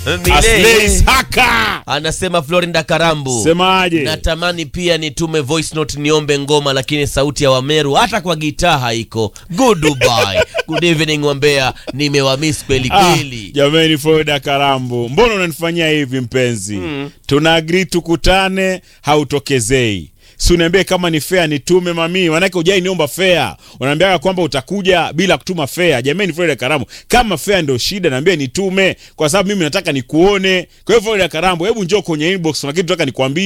Aslay Saka. anasema Florinda Karambu Semaje? natamani pia nitume voice note niombe ngoma lakini sauti ya wameru hata kwa gitaa haiko goodbye good evening wambea nimewamiss kweli Ah, kweli jamani Florida Karambu, mbona unanifanyia hivi mpenzi? Tuna agree tukutane, hautokezei. Si uniambie kama ni fair nitume mami, manake hujai niomba fair. Unaambiaga kwamba utakuja bila kutuma fair. Jamani Florida Karambu, kama fair ndio shida, naambia nitume kwa sababu mimi nataka nikuone. Kwa hiyo Florida Karambu, hebu njoo kwenye inbox, kuna kitu nataka nikwambie.